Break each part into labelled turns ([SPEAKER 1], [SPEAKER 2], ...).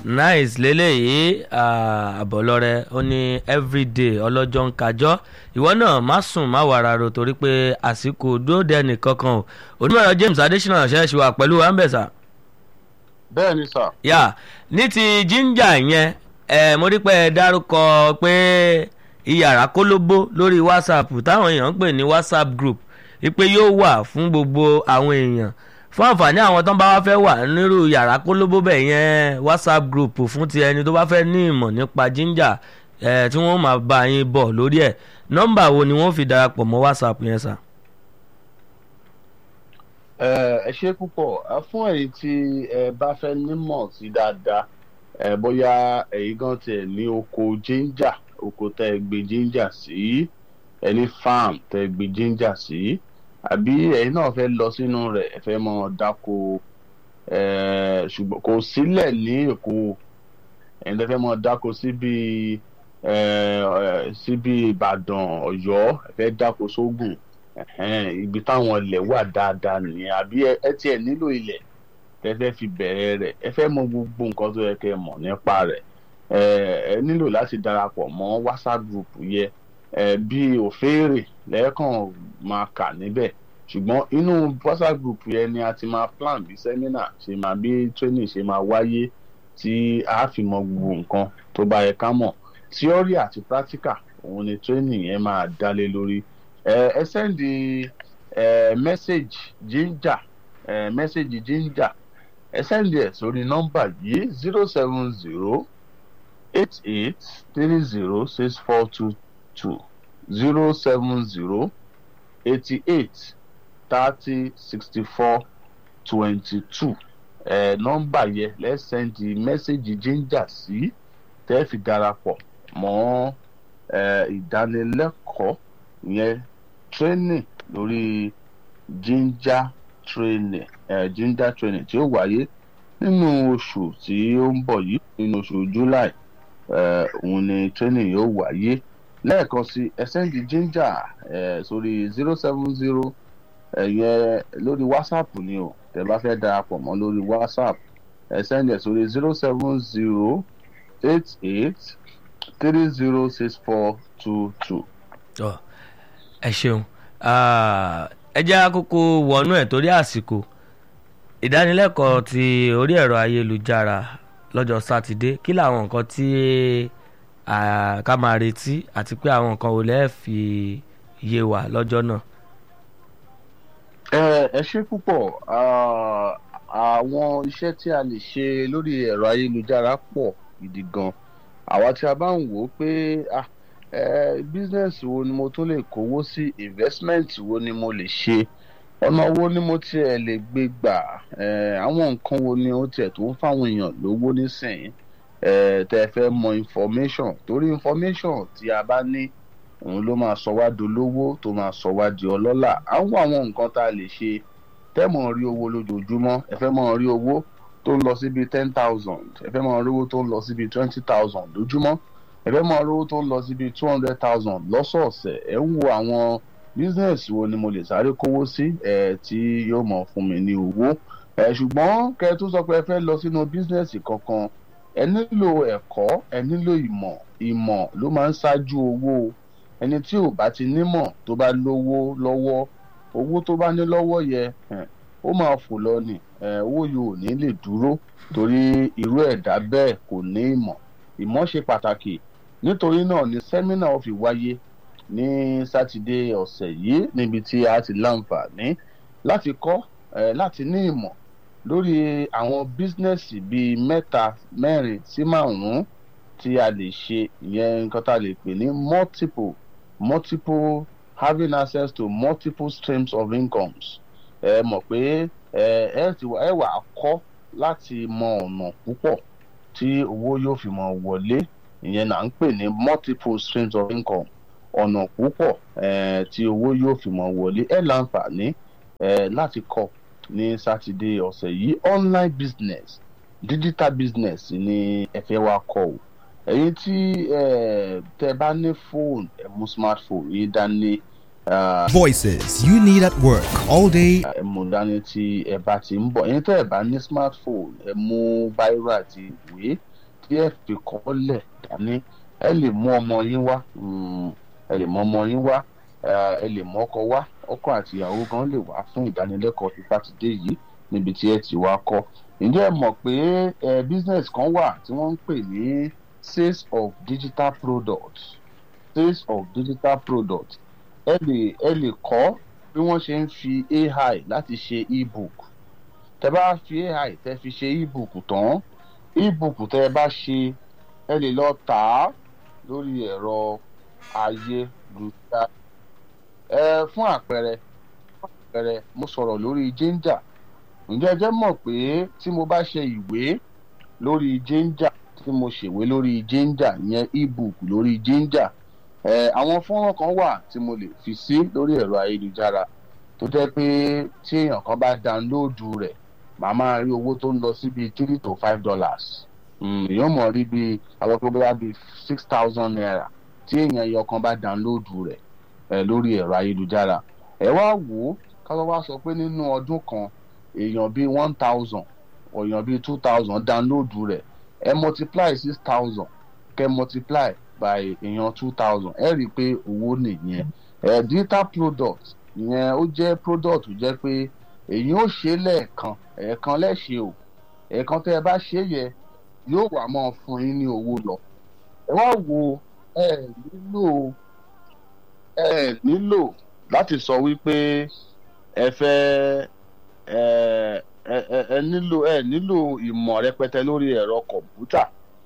[SPEAKER 1] nice lélẹ́yìí àbọ̀lọ́rẹ́ ó ní everyday ọlọ́jọ́ ń kájọ́ ìwọ náà má sùn má wàrà ro torí pé àsìkò dóòdì ẹnìkankan o onímọ̀ràn James Adésínà ṣẹ́ẹ̀ṣì wà pẹ̀lú ambesa.
[SPEAKER 2] bẹ́ẹ̀ ni sà.
[SPEAKER 1] yà ní ti jíńjà yẹn ẹ mo rí pé ẹ dárúkọ pé iyàrá kólóbó lórí WhatsApp táwọn èèyàn ń pè ní WhatsApp group wípé yóò wà fún gbogbo àwọn èèyàn fún àǹfààní àwọn tó ń bá wá fẹ́ wà nírú yàrá kólóbó bẹ̀ yẹn whatsapp group fún ti ẹni tó bá fẹ́ ní ìmọ̀ nípa ginger ẹ̀ tí wọ́n máa bá yín bọ̀ lórí ẹ̀ nọ́mbà wo ni wọ́n fi darapọ̀ mọ́ whatsapp yẹn sà.
[SPEAKER 2] ẹ ṣe púpọ̀ fún ẹ̀yin tí ẹ bá fẹ́ nímọ̀ sí dáadáa ẹ bóyá ẹ̀yin gan tiẹ̀ ní oko ginger oko tẹ́ ẹ gbé ginger sí ẹni farm tẹ́ ẹ gbé ginger sí àbí ẹ̀yin náà fẹ́ lọ sínú rẹ̀ ẹ fẹ́ mọ dáko ṣùgbọ́n kò sílẹ̀ ní èkó ẹ̀yin tẹ́ fẹ́ mọ dáko síbi síbi ìbàdàn ọ̀yọ́ ẹ fẹ́ dáko sógùn ibi táwọn ilẹ̀ wà dáadáa nìyẹn àbí ẹ tiẹ̀ nílò ilẹ̀ tẹ́ fẹ́ fi bẹ̀rẹ̀ rẹ̀ ẹ fẹ́ mọ gbogbo nǹkan tó yẹ kẹ́ mọ̀ nípa rẹ̀ ẹ nílò láti darapọ̀ mọ́ whatsapp group yẹn bí òféèrè lẹ́ẹ̀kan máa kà níbẹ̀ ṣùgbọ́n inú whatsapp group yẹn ni a ti máa plan bí seminar ṣe máa bí training ṣe máa wáyé tí a fi mọ gbogbo nǹkan tó bá yẹ ká mọ̀ theory àti practical òun ni training yẹn máa dálé lórí ẹ ẹ sẹ́ndì ẹ message ginger ẹ message ginger ẹ sẹ́ndì ẹ̀ sórí nọ́mbà yìí zero seven zero eight eight three zero six four two two zero seven zero eighty eight thirty sixty four twenty two ẹ nọ́mbà yẹn lẹ́sẹ̀ndì mẹ́sẹ̀gì ginger sí tẹ́ fi darapọ̀ mọ́ ẹ ìdánilẹ́kọ̀ọ́ yẹn training lórí ginger training ẹ ginger training tí ó wáyé nínú oṣù tí ó ń bọ̀ yìí nínú oṣù july ẹ òun ni training yóò wáyé lẹ́ẹ̀kan sí ẹsẹ́ǹdì ginger ẹ̀ sórí zero seven zero ẹ̀yẹ lórí whatsapp ni o tẹ́ bá fẹ́ darapọ̀ mọ́ lórí whatsapp ẹsẹ́ǹdì ẹ̀ sórí zero seven zero eight eight three zero six four two two.
[SPEAKER 1] ẹ ṣeun ẹ jẹ́ àkókò wọnú ẹ̀ torí àsìkò ìdánilẹ́kọ̀ọ́ ti orí ẹ̀rọ ayélujára lọ́jọ́ sátidé kí làwọn nǹkan tí ká máa retí àti pé àwọn nǹkan ò lẹ́ẹ̀ fi yé wa lọ́jọ́ náà.
[SPEAKER 2] ẹ ṣe púpọ̀ àwọn iṣẹ́ tí a lè ṣe lórí ẹ̀rọ ayélujára pọ̀ gidi gan àwa tí a bá ń wò ó pé business wo ni mo tún lè kówó sí investment wo ni mo lè ṣe ọ̀nà wo ni mo tiẹ̀ lè gbé gbà àwọn nǹkan wo ni ó tiẹ̀ tó ń fáwọn èèyàn lówó nísìnyí tẹ fẹ́ mọ information torí information tí a bá ní òun ló máa sọ wá dolówó tó máa sọ wá di ọlọ́lá àwọn àwọn nǹkan tá a lè ṣe tẹ́ mọ̀ rí owó lójoojúmọ́ ẹ fẹ́ mọ̀ rí owó tó ń lọ síbi ten thousand ẹ fẹ́ mọ̀ rí owó tó ń lọ síbi twenty thousand lójúmọ́ ẹ fẹ́ mọ̀ rí owó tó ń lọ síbi two hundred thousand lọ́sọ̀ọ̀sẹ̀ ẹ ń wo àwọn business wo ni mo lè sáré kówó sí ẹ tí yóò mọ̀ fún mi ní owó ẹ ṣùgbọ́n kẹ́ ẹ tó sọ pé ẹ fẹ́ lọ sínú business kankan ẹ nílò ẹ̀kọ́ ẹ nílò ìmọ̀ ìmọ̀ ló máa ń ṣáájú owó ẹni tí ò bá ti nímọ̀ tó bá lówó lọ́wọ́ owó tó bá ní lọ́wọ́ yẹ ó máa fò lọ ni owó yìí ò ní lè dúró torí irú ẹ̀dá bẹ́ẹ̀ kò ní ìmọ̀ ìmọ̀ ṣe pàtàkì nítorí náà ni sẹ́mínà ó fi wáyé ní sátidé ọ̀sẹ̀ yìí níbi tí a ti láǹfààní láti kọ́ láti ní ìmọ̀ lórí àwọn bísínẹ́sì bíi mẹ́ta mẹ́rin sí márùn-ún tí a lè ṣe ìyẹn nǹkan tá a lè pè ní multiple multiple having access to multiple streams of incomes ẹ mọ̀ pé ẹ ẹ ti ẹ wà á kọ́ láti mọ ọ̀nà púpọ̀ tí owó yóò fi mọ wọlé ìyẹn là ń pè ní multiple streams of income ọ̀nà púpọ̀ ẹ tí owó yóò fi mọ wọlé ẹ láǹfààní ẹ láti kọ́ ní sátidé ọ̀sẹ̀ yìí online business digital business ni ẹ fẹ́ wá kọ́ o ẹ̀yin tí tẹ bá ní fóònù ẹ mú smartphone yìí dání.
[SPEAKER 3] Voices you need at work all day.
[SPEAKER 2] ẹ mú dání tí ẹ bá ti ń bọ̀ ẹ̀yin tẹ́ ẹ bá ní smartphone ẹ mú báírò àti ìwé tí ẹ fi kọ́lẹ̀ dání ẹ lè mú ọmọ yín wá mm, ẹ lè mú ọmọ yín wá eh, ẹ lè mú ọkọ wá ọkọ àti ìyàwó gan lè wá fún ìdánilẹ́kọ̀ọ́ ti sátidé yìí níbi tí ẹ ti wá kọ́ ǹjẹ́ ẹ mọ̀ pé ẹ business kan wà tí wọ́n ń pè ní sales of digital products sales of digital products ẹ lè ẹ lè kọ́ bí wọ́n ṣe ń fi AI láti ṣe ebook tẹ bá fi AI tẹ fi ṣe ebook tán ebook tẹ bá ṣe ẹ lè lọ tà á lórí ẹ̀rọ ayélujára ẹ fún àpẹẹrẹ fún àpẹẹrẹ mo sọ̀rọ̀ lórí Ginger ǹjẹ́ ẹ jẹ́ mọ̀ pé tí mo bá ṣe ìwé lórí Ginger tí mo ṣèwé lórí Ginger ìyẹn ebook lórí Ginger ẹ àwọn fọ́nrán kan wà tí mo lè fi sí lórí ẹ̀rọ ayélujára tó jẹ́ pé tí èèyàn kan bá dánlóòdù rẹ̀ màá máa rí owó tó ń lọ sí bíi three to five dollars èèyàn mọ̀ rí bíi àwọn tó bá bíi six thousand naira tí èèyàn ẹyọ kan bá dánlóòdù rẹ̀ ẹ lórí ẹ̀rọ ayélujára ẹ wá wò ó káwọn wá sọ pé nínú ọdún kan èèyàn bíi one thousand èèyàn bíi two thousand dánlóòdù rẹ̀ ẹ multiply six thousand kẹ multiply by èèyàn two thousand ẹ rí i pé owó nìyẹn ẹ digital product ìyẹn ó jẹ́ product tó jẹ́ pé èyí ó ṣe lẹ́ẹ̀kan ẹ̀ẹ̀kan lẹ́ṣẹ̀ o ẹ̀ẹ̀kan tẹ́ ẹ bá ṣe yẹ yóò wá máa fún yín ní owó lọ ẹ wá wo ẹ nílò ẹ nílò láti sọ wípé ẹ fẹ́ ẹ ẹ ẹ nílò ẹ nílò ìmọ̀ rẹpẹtẹ lórí ẹ̀rọ kọ̀m̀pútà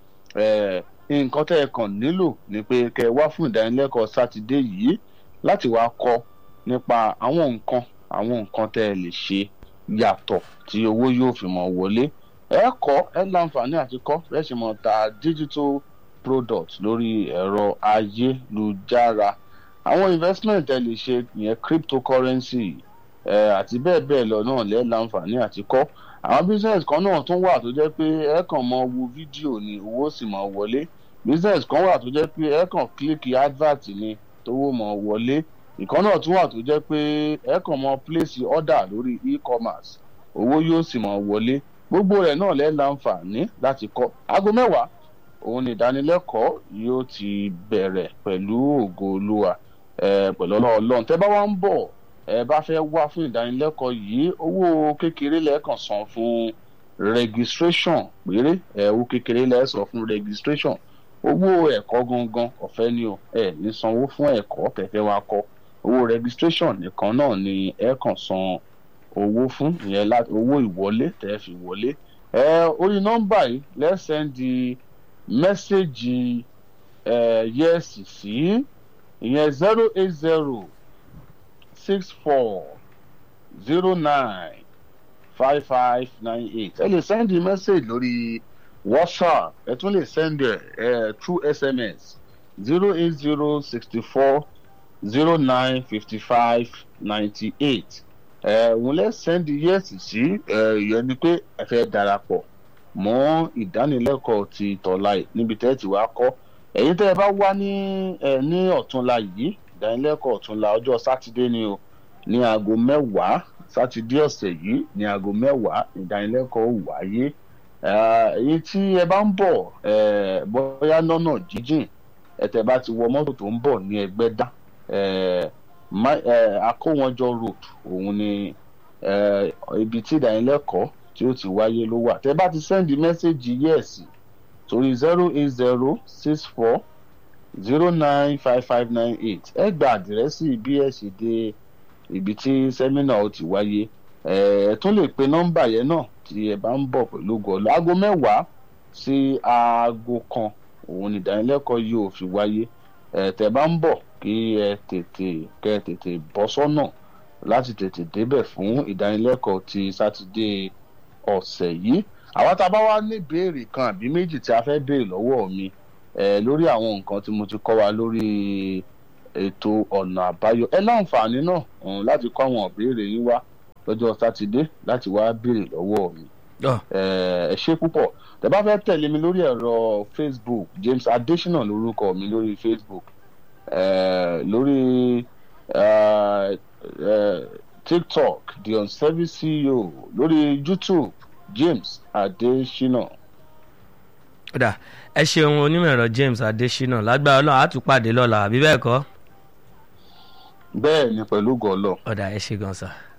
[SPEAKER 2] ẹ nǹkan tẹ́ ẹ kàn nílò ni pé kẹ́ ẹ wá fún ìdánilẹ́kọ̀ọ́ sátidé yìí láti wá kọ́ nípa àwọn nǹkan àwọn nǹkan tẹ́ ẹ lè ṣe yàtọ̀ tí owó yóò fi mọ̀ wọlé ẹ kọ́ ẹ láǹfààní àti kọ́ ẹ sì mọ̀ ta digital product lórí ẹ̀rọ ayélujára àwọn investment ẹ lè ṣe ìyẹn cryptocurrency ẹ àti bẹ́ẹ̀ bẹ́ẹ̀ lọ náà lẹ́ láǹfààní àti kọ́ àwọn business kan náà tún wà tó jẹ́ pé ẹ kàn mọ wo fídíò ni owó sì mọ̀ wọlé business kan wà tó jẹ́ pé ẹ kàn kílíkì advert ni tówó mọ̀ wọlé ìkan náà tún wà tó jẹ́ pé ẹ kàn mọ place order lórí e-commerce owó yóò sì mọ̀ wọlé gbogbo rẹ̀ náà lẹ́ láǹfààní láti kọ́ aago mẹ́wàá òun ni ìdánilẹ́kọ̀ọ́ yóò ti bẹ̀rẹ̀ pẹ̀lú ògo olúwa pẹ̀lú ọlọ́run tẹ́ bá wá ń bọ̀ ẹ bá fẹ́ wá fún ìdánilẹ́kọ̀ọ́ yìí owó kékeré lẹ́ẹ̀kan san fún registration péré ẹ owó kékeré lẹ́ẹ̀ sọ fún registration owó ẹ̀kọ́ gangan ọ̀fẹ́ ni o ẹ ní sanwó fún ẹ̀kọ́ tẹ̀fẹ́ wa kọ́ owó registration nìkan náà ni ẹ kàn san owó fún ìyẹn láti owó ìwọlé tẹ́ fi wọlé ẹ orí nọ́mbà yìí lẹ́sẹ̀ndì mẹ́sẹ̀gì ẹ yẹ́sì sí ìyẹn zero eight zero six four zero nine five five nine eight ẹ lè sẹ́ndì mẹ́sẹ̀gì lórí whatsapp ẹ tún lè sẹ́ndì ẹ through sms zero eight zero sixty four zero nine fifty five ninety eight ẹ òun lè sẹ́ndì yẹ́sì sí ẹ ìyẹn ni pé ẹ fẹ́ darapọ̀ mọ́ ìdánilẹ́kọ̀ọ́ ti tọ̀la yìí níbi tẹ́ ẹ ti wá kọ́ ẹ̀yin tẹ́ ẹ bá wá ní ẹ ní ọ̀túnla yìí ìdánilẹ́kọ̀ọ́ ọ̀túnla ọjọ́ sátidé ni o ní aago mẹ́wàá sátidé ọ̀sẹ̀ yìí ní aago mẹ́wàá ìdánilẹ́kọ̀ọ́ wáyé èyí tí ẹ bá ń bọ̀ bóyá lọ́nà jíjìn ẹ̀tẹ̀ bá ti wọ mọ́tò tó ń bọ̀ ní Ẹgbẹ́dá Akówọ́njọ road òun ni ibi tí ìdánilẹ́kọ̀ọ́ tí ó ti wáyé ló wà tẹ́ bá ti sẹ́ndì mẹ́sẹ̀gì yẹ́ẹ̀sì torí zero eight zero six four zero nine five five nine eight ẹ gba àdírẹ́sì bí ẹ ṣe dé ibi tí sẹ́mínà ó ti wáyé ẹ tún lè pe nọ́mbà yẹn náà tí ẹ bá ń bọ̀ pẹ̀lú gọ́ọ̀lù aago mẹ́wàá sí aago kan òun ni ìdánilẹ́kọ̀ọ́ yìí ò fi wáyé ẹ tẹ́ bá ń bọ̀ kí ẹ tètè kẹ́ ẹ tètè bọ́ sọ́nà láti tètè débẹ̀ fún ìdánilẹ́kọ̀ọ́ ti sátidé ọ̀sẹ̀ yìí àwa tá a bá wá ní ìbéèrè kan àbí méjì tí a fẹ́ béèrè lọ́wọ́ mi ẹ lórí àwọn nǹkan tí mo ti kọ́ wa lórí ètò ọ̀nà àbáyọ ẹ láǹfààní náà láti kọ́ àwọn ìbéèrè yín wá lọ́jọ́ sátidé láti wá béèrè lọ́wọ́ mi ẹ ṣé púpọ̀ tẹ́ bá fẹ́ tẹ̀lé mi lórí ẹ̀rọ Facebook James Adesina lórúkọ mi lórí Facebook ẹ lórí ẹ ẹ TikTok the unservice CEO lórí YouTube James Adesina
[SPEAKER 1] ọ̀dà ẹ ṣeun onímọ̀ ẹ̀rọ James Adésínà lágbára Ọlọ́run á tún pàdé lọ́la àbí bẹ́ẹ̀ kọ́
[SPEAKER 2] bẹ́ẹ̀ ni pẹ̀lú gọ́ọ̀lọ́
[SPEAKER 1] ọ̀dà ẹ ṣe gan sa.